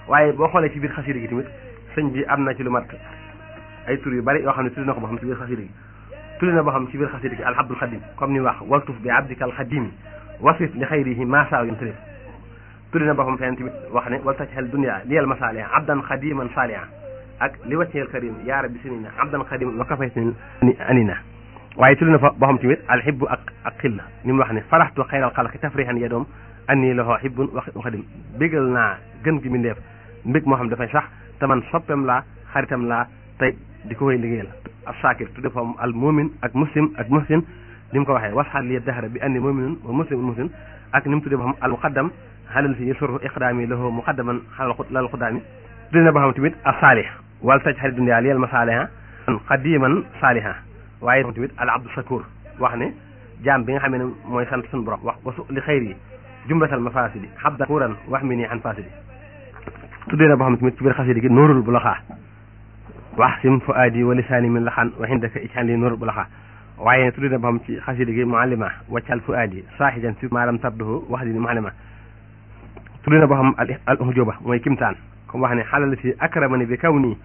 waaye boo xoolee ci biir xasida gi tamit sëñ bi am na ci lu mat ay tur yu bari yoo xam ne tuddi na ko boo xam ci biir xasida gi tuddi na boo xam ci biir xasida gi alhabdul xadim comme ni wax waltuf bi abdika alxadimi wasif li xayrihi maasaaw yun tarif tuddi na boo xam feneen tamit wax ne wal tajxal dunia liyal masaaliha abdan xadiman saaliha ak li wacceel karim yaa rabbi sinina abdan xadiman wa kafaytini anina waaye tuddi na fa boo xam tamit alxibbu ak ak xilla ni mu wax ne faraxtu xayral xalqi tafrihan ya doom anni lahu hibbun wa xadim bégal naa gën gi mindeef mbég moo xam dafay sax te man soppem laa xaritam laa tey di ko koy liggéeyal ab saakir tudde fa al mumin ak muslim ak muhsin ni mu ko waxee wasxaat li dahra bi anni muminun wa muslimun muhsin ak ni mu tudde ba xam al muqaddam xalal fi yusuru iqdaami lahu muqaddaman xalal lal xudaami tudde na ba xam tamit a saalih wal taj xarit dunya liyal masaaliha xadiman saaliha waaye tamit al abdu shakur wax ne jaam bi nga xam ne mooy sant suñu borom wax wasu li xayr yi jumlatal mafasidi xabda kuran wax mi nii an fasidi tuddee na boo xam tamit ci biir xasida gi nóorul bu laxaa wax sim fu aadi wa lisaani min laxaan wa xindaka ijxan li nóorul bu laxaa waaye tuddee na boo xam ci xasida gi muallima waccal fu aadi saaxijan fi maalam tabduhu wax di ni muallima tuddee na boo xam al uxjóoba mooy kimtaan comme wax ne xalal si akramani bi kaw nii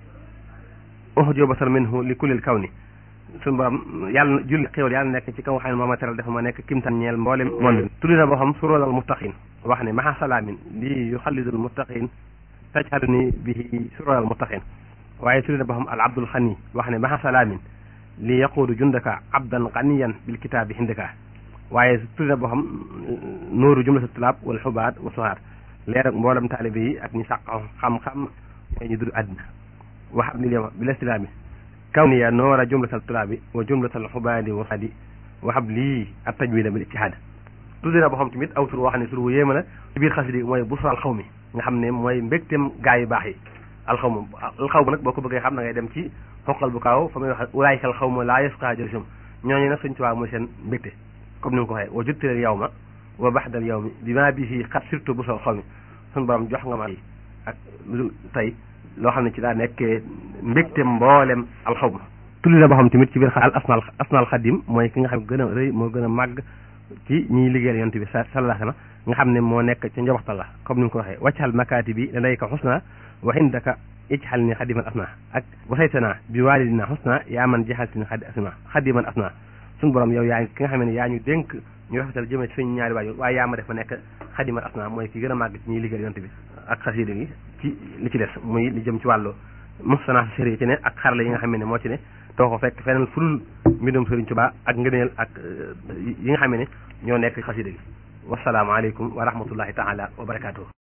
uxjóobatan minhu li kullil kaw ni suñu borom yàlla na julli xéwal yàlla nekk ci kaw xam ne moo ma teral dafa ma nekk kimtaan ñeel mboolem monde tuddee na boo xam suróolal muttaqin wax ne maxa salaamin lii yu xallidul muttaqin tajxalu ni bihi suróolal muttaqin waaye tuddee na boo xam al abdul xani wax ne maxa salaamin li yaquudu jundaka abdan xaniyan bil kitaabi hindaka waaye tuddee na boo xam nooru jumlatu tulaab wal xubaat wa suhaar leer ak mboolem taalibe yi ak ñi sàq xam-xam ñooy ñu dul àddina wax ab lil yawma bil islaami kawniya noora jumlatal tulaabi wa jumlatal xubaadi wa saadi waxab lii at tajwida bil ijtihaad tuddee na boo xam tamit aw tur woo xam ne tur wu yéema la ci biir xasida mooy busra alxaw mi nga xam ne mooy mbégteem gaa yu baax yi alxaw ma alxaw ma nag boo ko bëggee xam na ngay dem ci xoqal bu kaaw fa muy wax ulaayika alxaw ma laa yasqa jëlisum ñooñu nag suñ tubaab mooy seen mbégte comme ni mu ko waxee wa juttilal yow ma wa baxdal yow mi bi maa bi fii xat surtout busra alxaw mi suñu borom jox nga ma ak tey loo xam ne ci daa nekkee mbégte mboolem alxaw ma tulli na boo xam tamit ci biir al asnaal asnaal xadim mooy ki nga xam gën a rëy moo gën a màgg ci ñiy liggéeyal yonent bi sallallahu alayhi wa sallam nga xam ne moo nekk ca njobaxtal la comme ni mu ko waxee waccal makaati bi da ko xusna wa indaka ijxal ni xadiman asna ak wasaytana bi waalidina xusna yaa man jaxaltini xadi asna xadiman asna suñu borom yow yaa ki nga xam ne yaa ñu dénk ñu rafetal jëmee ci suñu ñaari waajur waaye yaa ma def ma nekk xadiman asna mooy ki gën a màgg ci ñiy liggéeyal yonent bi ak xasida gi ci li ci des muy li jëm ci wàllu muxsana sëri ci ne ak xarala yi nga xam ne moo ci ne too ko fekk feneen furul mbindum Sëriñ Tuubaa ak ngëneel ak yi nga xam ne ñoo nekk xasida gi wasalaamaaleykum wa rahmatullahi taala wa barakaatuhu